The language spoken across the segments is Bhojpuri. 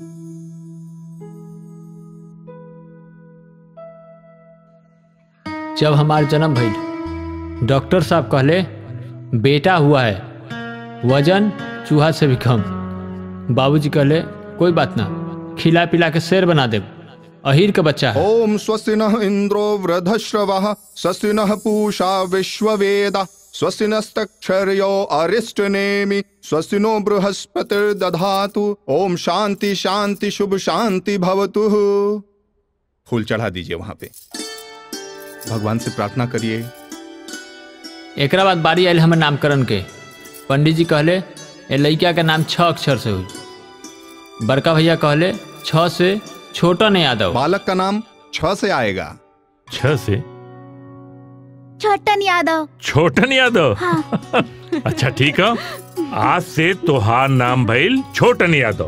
जब हमार जन्म भइल डॉक्टर साहब कहले बेटा हुआ है वजन चूहा से भी कम बाबूजी कहले कोई बात ना खिला पिला के शेर बना दे अहीर के बच्चा है ओम स्वस्ति नः इंद्रो वृधश्रवः स्वस्ति नः पूषा विश्ववेद स्वस्ति नस्तक्षर्यो अरिष्टनेमि स्वस्ति नो बृहस्पतिर्दधातु ओम शांति शांति शुभ शांति भवतु फूल चढ़ा दीजिए वहां पे भगवान से प्रार्थना करिए एकरा बाद बारी आयल हमर नामकरण के पंडित जी कहले ए लड़का के नाम छह अक्षर से हुई बड़का भैया कहले छह से छोटन यादव बालक का नाम छ से आएगा छह से छोटन यादव छोटन यादव हाँ अच्छा ठीक है आज से तोहार नाम भइल छोटन यादव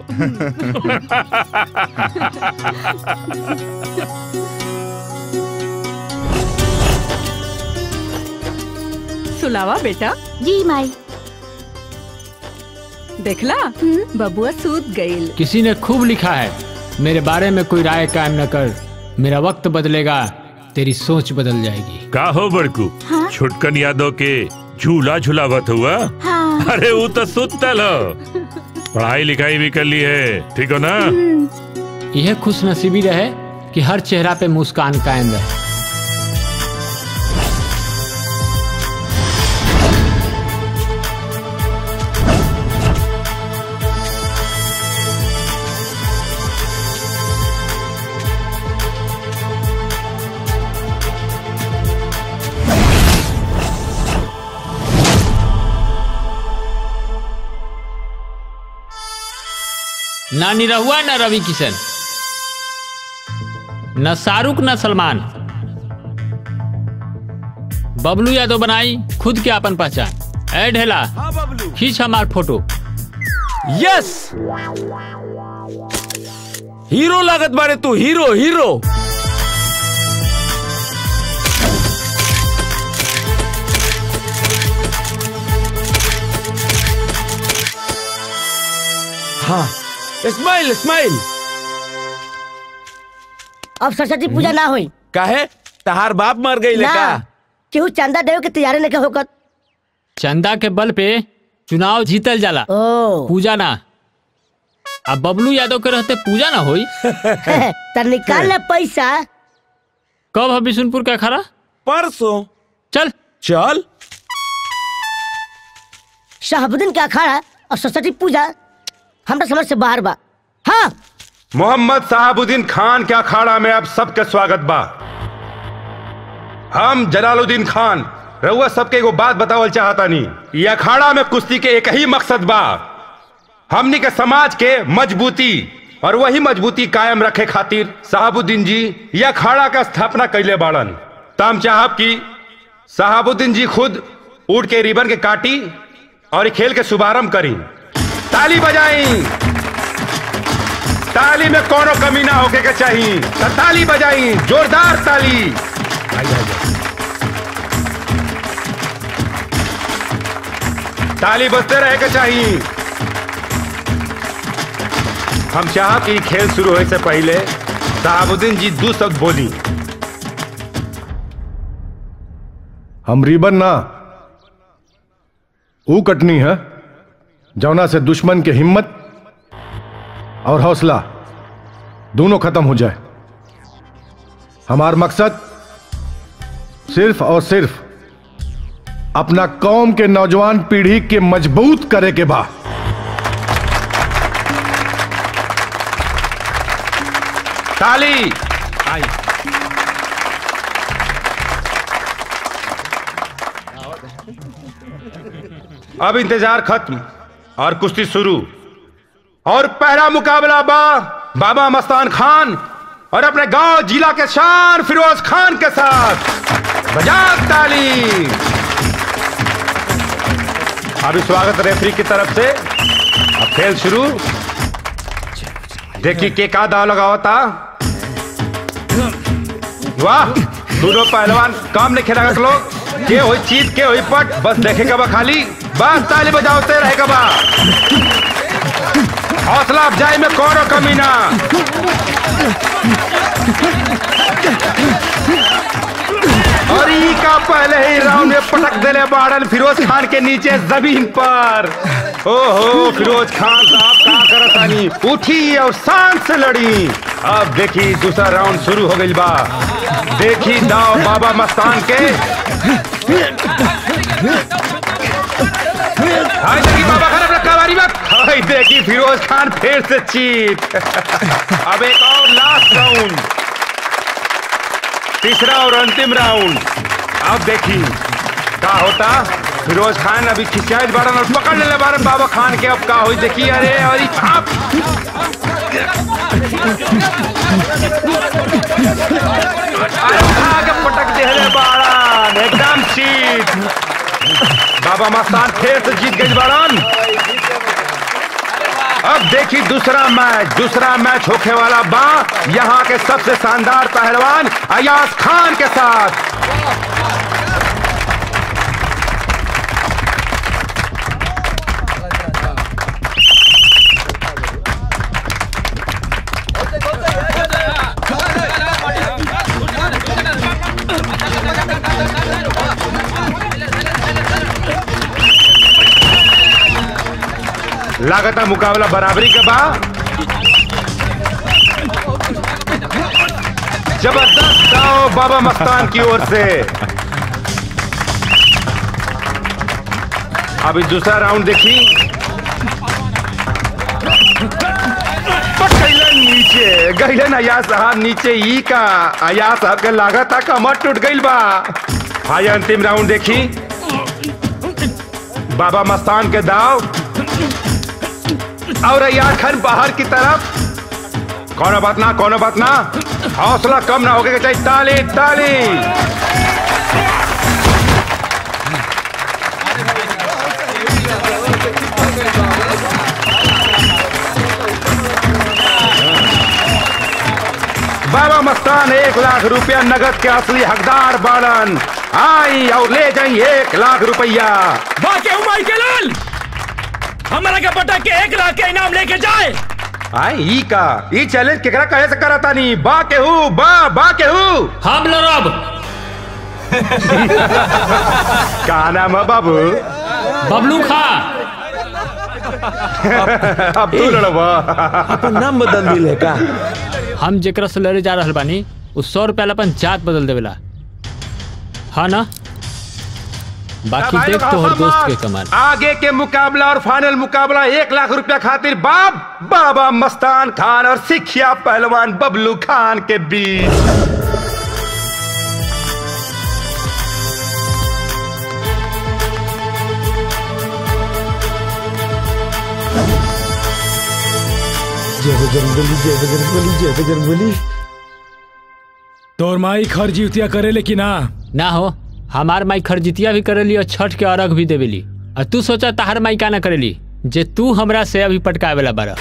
सुलावा बेटा जी माई देखला बबुआ सूत गईल किसी ने खूब लिखा है मेरे बारे में कोई राय कायम न कर मेरा वक्त बदलेगा तेरी सोच बदल जाएगी का हो बड़कू हाँ? छुटकन यादव के झूला झुलावत हुआ हाँ अरे वो तो सुतल हो पढ़ाई लिखाई भी कर ली है ठीक हो ना यह खुश नसीबी रहे कि हर चेहरा पे मुस्कान कायम रहे ना निरहुआ न रवि किशन न शाहरुख न सलमान बबलू यादव बनाई खुद के अपन पहचान ए ढेला खींच हमार फोटो यस हीरो लागत बारे तू हीरो हीरो हाँ स्माइल स्माइल अब सरस्वती पूजा ना होई काहे तहार बाप मर गई ना का केहू चंदा देवे के तैयारी नहीं होकर चंदा के बल पे चुनाव जीतल जाला ओ पूजा ना अब बबलू यादव के रहते पूजा ना होई त निकाल ले पैसा कब है बिशुनपुर का अखाड़ा परसों चल चल शहाबुद्दीन के अखाड़ा और सरस्वती पूजा हमरा समझ से बाहर बा हाँ मोहम्मद साहबुद्दीन खान के अखाड़ा में अब सबके स्वागत बा हम जलालुद्दीन खान रउआ सबके एगो बात बतावल चाहता नी ये अखाड़ा में कुश्ती के एक ही मकसद बा हमनी के समाज के मजबूती और वही मजबूती कायम रखे खातिर साहबुद्दीन जी यह अखाड़ा का स्थापना कैले बाड़न त हम चाहब कि साहबुद्दीन जी खुद उड़ के रिबन के काटी और इ खेल के शुभारंभ करी ताली बजाई ताली में कोनो कमी ना होके के चाहिए त ताली बजाई जोरदार ताली आई, आई, आई। ताली बजते रहे के चाहिए हम चाह कि खेल शुरू होए से पहले साहबुद्दीन जी दो शब्द बोली हम रिबन ना ऊ कटनी है जौना से दुश्मन के हिम्मत और हौसला दोनों खत्म हो जाए हमार मकसद सिर्फ और सिर्फ अपना कौम के नौजवान पीढ़ी के मजबूत करे के बा ताली आई अब इंतजार खत्म और कुश्ती शुरू और पहला मुकाबला बा बाबा मस्तान खान और अपने गांव जिला के शान फिरोज खान के साथ बजा ताली अभी स्वागत रेफरी की तरफ से अब खेल शुरू देखिए के का दाव लगावा था वाह दोनों पहलवान काम नहीं खेला लोग के हुई चीत के हुई पट बस देखेगा बा खाली बस ताली बजाओते रहेगा बा हौसला अफजाई में कौन कमी ना और ई का पहले ही राउंड में पटक देले बाड़न फिरोज खान के नीचे जमीन पर ओहो फिरोज खान साहब का करतानी उठी और शान से लड़ी अब देखी दूसरा राउंड शुरू हो गई बा देखी दाव बाबा मस्तान के हाय देखी बाबा खान अपना कवारी में हाय देखी फिरोज खान फिर से चीत अब एक और लास्ट राउंड तीसरा और अंतिम राउंड अब देखी का होता फिरोज खान अभी खिंचाई बारन और पकड़ ले बारन बाबा खान के अब का हुई देखी अरे और ई आप अरे उठा के पटक दे रे बारन एकदम चीत बाबा मस्तान फिर से जीत गई बारन अब देखी दूसरा मैच दूसरा मैच होने वाला बा यहाँ के सबसे शानदार पहलवान अयाज खान के साथ लागत है मुकाबला बराबरी के बा जबरदस्त दाव बाबा मस्तान की ओर से अभी दूसरा राउंड देखी गईलन नीचे गईलन अयाज साहब नीचे ई का अयाज साहब के लागत था कमर टूट गईल बा हाय अंतिम राउंड देखी बाबा मस्तान के दाव और अयाज खान बाहर की तरफ कौनो बात ना कौनो बात ना हौसला कम ना होके चाहिए ताली ताली बाबा मस्तान एक लाख रुपया नगद के असली हकदार बालन आई और ले जाई एक लाख रुपया बाके उमाई के लाल हमारा के पटक के एक लाख के इनाम लेके जाए आई ई का ई चैलेंज केकरा कहे से करता नहीं बा के हूँ बा बा के हूँ हम लड़ब का नाम है बाबू बबलू खा अब तू लड़बा अपन नाम बदल दिले का हम जेकरा से लड़े जा रहल बानी उ सौ रुपया ला अपन जात बदल देवेला हाँ ना बाकी भाई देख लोग तो हर हंसो दोस्त मत। के कमाल आगे के मुकाबला और फाइनल मुकाबला एक लाख रुपया खातिर बाप बाबा मस्तान खान और सिखिया पहलवान बबलू खान के बीच जय बजरंगबली जय बजरंगबली जय बजरंगबली तोर माई खरजीतिया करे लेकिन ना ना हो हमार माई खरजितिया भी करेली और छठ के अर्घ भी देवेली और तू सोचा तहार माई का ना करेली जे तू हमरा से अभी पटकावे वाला बारा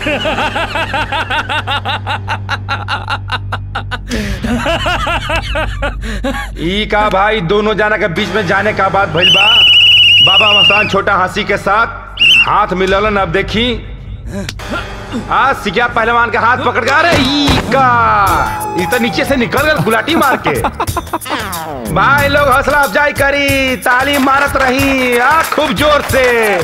ई का भाई दोनों जाना के बीच में जाने का बात भइल बा बाबा मस्तान छोटा हंसी के साथ हाथ मिललन अब देखी आज सिकिया पहलवान का हाथ पकड़ के अरे ई का ई तो नीचे से निकल गल गुलाटी मार के भाई लोग हौसला अफजाई करी ताली मारत रही आ खूब जोर से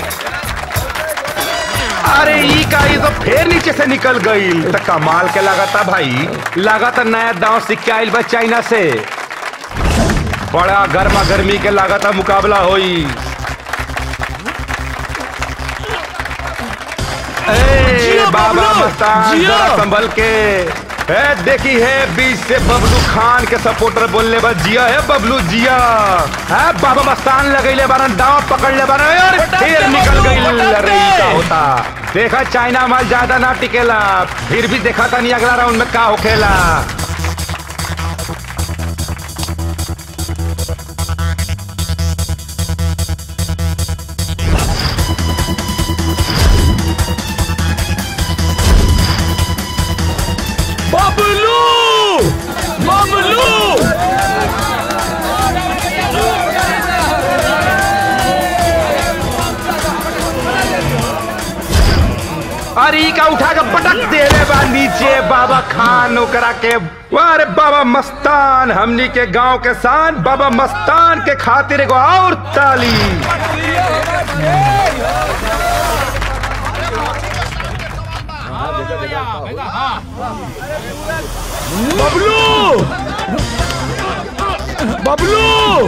अरे ई का ये तो फिर नीचे से निकल गई तो कमाल के लगाता भाई लगाता नया दांव सिक्के आइल बा चाइना से बड़ा गर्मा गर्मी के लगाता मुकाबला होई ए, जियो बाबा बबलू, मस्तान जियो। जरा संभल के ए, देखी है बीच से बबलू खान के सपोर्टर बोलने बा जिया है बबलू जिया है बाबा मस्तान लगैले बारन दांव पकड़ ले बारन और फिर निकल गई अरे ई का होता देखा चाइना माल ज्यादा ना टिकेला फिर भी देखा था नहीं अगला राउंड में का होखेला बबलू बबलू अरे ई का उठा के पटक देले बा नीचे बाबा खान ओकरा के अरे बाबा मस्तान हमनी के गांव के शान बाबा मस्तान के खातिर एगो और ताली बबलू बबलू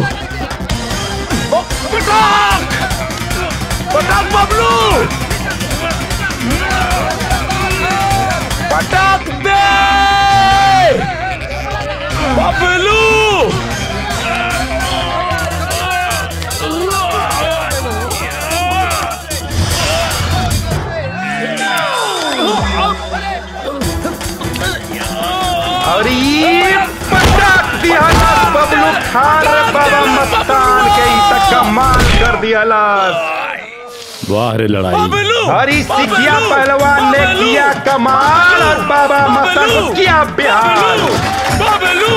ब- पटाक पटाक बबलू पटाक दे बबलू और ये पटक दिया बबलू खान रे बाबा मस्तान के ई तक कमाल कर दिया वाह रे लड़ाई हरी सिकिया पहलवान ने किया कमाल और बाबा मस्तान को किया बिहार बबलू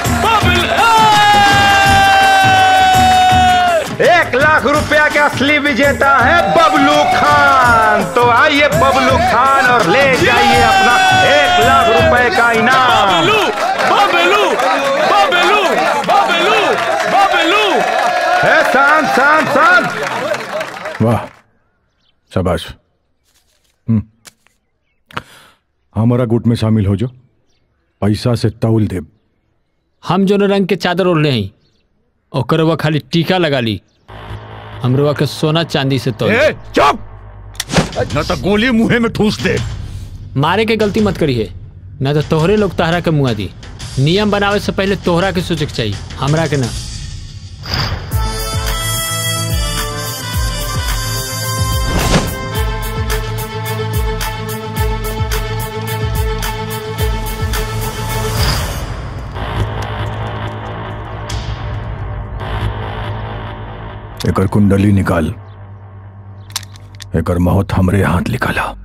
एक लाख रुपया के असली विजेता है बबलू खान तो आइए बबलू खान और ले जाइए अपना एक लाख रुपए का इनाम बबलू बबलू बबलू बबलू है शांत शांत शांत वाह शाबाश हम्म। हमारा गुट में शामिल हो जो पैसा से तौल दे हम जो रंग के चादर ओढ़ले हैं ओकर वह खाली टीका लगा ली हमरो के सोना चांदी से तो ए, चुप न तो गोली मुंह में ठूस दे मारे के गलती मत करिए न तो तोहरे लोग तहरा के मुआ दी नियम बनावे से पहले तोहरा के सोचे के चाहिए हमरा के ना एकर कुंडली निकाल एकर मौत हमरे हाथ निकाला